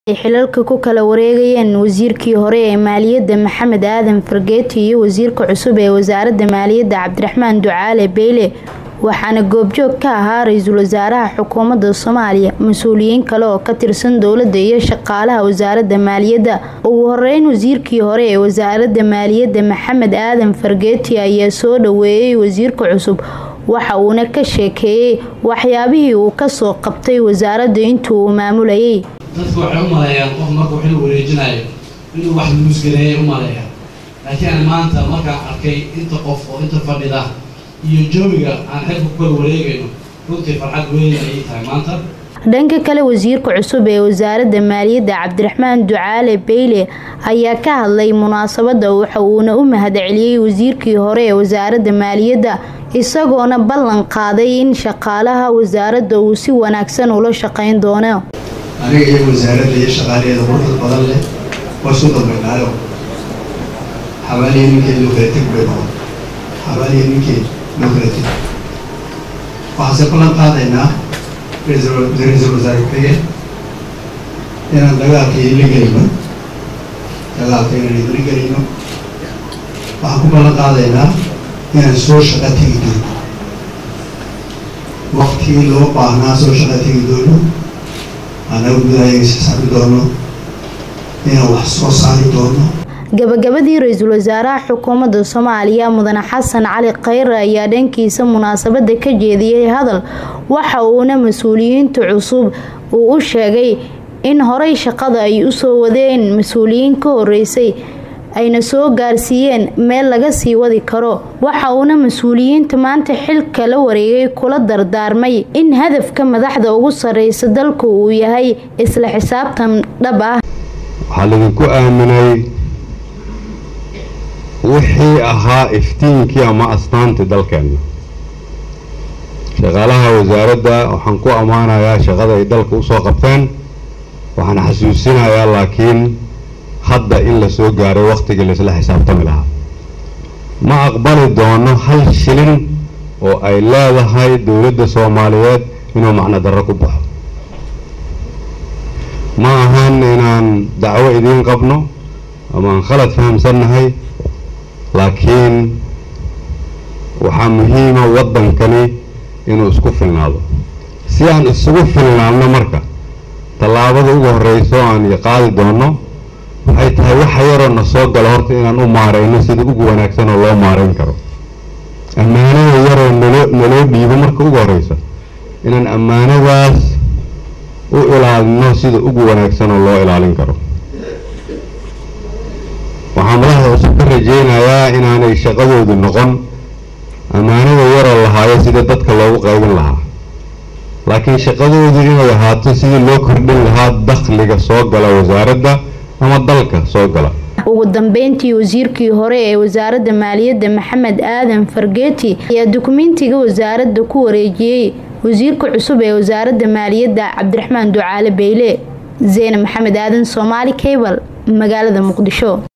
ay xilalka ku kala wareegayeen wasiirkii hore ee maaliyadda maxamed aadan fargeeti iyo wasiirka cusub ee wasaaradda maaliyadda cabdiraxmaan ducaale beyle waxaana goobjoog ka ahaa ra-iisul wasaaraha xukuumadda soomaaliya mas-uuliyiin kale oo ka tirsan dowladda iyo shaqaalaha wasaaradda maaliyadda ugu horeyn wasiirkii hore ee wasaaradda maaliyadda maxamed aadan fargeeti ayaa soo dhaweeyey wasiirka cusub waxa uuna ka sheekeeyey waxyaabihii uu kasoo qabtay wasaaradda intuu uu maamulayay dadku waxay u maleeyaan qof markuu xil wareejinayo inuu wax luusgareeyay u maleeya laakiin aan maanta markaan arkay inta qof oo inta fadhida iyo joomiga aan xilka ku kala wareegayno runtii farxad weyn ayay tahay maanta dhanka kale wasiirka cusub ee wasaaradda maaliyadda cabdiraxmaan ducaale beyle ayaa ka hadlay munaasabadda waxa uuna u mahadceliyey wasiirkii hore ee wasaaradda maaliyadda isagoona ballan qaaday in shaqaalaha wasaaradda uu si wanaagsan ula shaqayn doono aniga iyo wasaaradda iyo shaqaalaheeda quruxda badan leh waa soo dambaynaayo xabaaliya ninkeed loo kala teg bay noqon xabaaliya ninkeed loo kala teg waxaase ballan qaadaynaa ra-iisul wasaare ku-xigeen inaan dagaalka idinla gelino dagaalka inaan idinla gelino waxaan ku ballan qaadaynaa inaan soo shaqa tegi doono waktigii loo baahnaa soo shaqa tegi doono anaga gudahayaga isxisaabi doono inaan wax soo saari doono gabagabadii ra-iisul wasaaraha xukuumadda soomaaliya mudane xasan cali khayre ayaa dhankiisa munaasabada ka jeediyey hadal waxa uuna mas-uuliyiinta cusub uu u sheegay in horey shaqada ay usoo wadeen mas-uuliyiin ka horeysay ayna soo gaarsiiyeen meel laga sii wadi karo waxa uuna mas-uuliyiinta maanta xilka la wareegay kula dardaarmay in hadafka madaxda ugu sareysa dalku uu yahay isla xisaabtan dhab ah waxaa laydinku aaminay wixii ahaa iftiinkii ama astaantii dalkeenna shaqaalaha wasaaradda waxaan ku ammaanayaa shaqada ay dalka usoo qabteen waxaan xasuusinayaa laakiin hadda in la soo gaaray wakhtigii laisla xisaabtami lahaa ma aqbali doono hal shilin oo ay leedahay dowladda soomaaliyeed inuu macno darro ku baxo ma ahan inaan dacwo idiin qabno ama aan khalad fahamsannahay laakiin waxaa muhiima waddankani inuu isku filnaado si aan isugu filnaadno marka tallaabada ugu horreyso aan qaadi doono waxay tahay waxa yaroo na soo gala horta inaan u maarayno sida ugu wanaagsan oo loo maarayn karo ammaanada yaroo naloo naloo dhiibo marka ugu horreysa inaan ammaanadaas u ilaalino sida ugu wanaagsan oo loo ilaalin karo waxaa madaxda cusub ka rajeynayaa inaanay shaqadoodu noqon ammaanada yaroo lahaayo sida dadka loogu qaybin lahaa laakiin shaqadoodu inay ahaato sidii loo kordhin lahaa dakhliga soo gala wasaaradda ama dalka soo gala ugu dambeyntii wasiirkii hore ee wasaaradda maaliyadda maxamed aadan fargeeti ayaa dukumentiga wasaaradda ku wareejiyey wasiirka cusub ee wasaaradda maaliyadda cabdiraxmaan ducaale beyle zeyne maxamed aadan soomaali cable magaalada muqdisho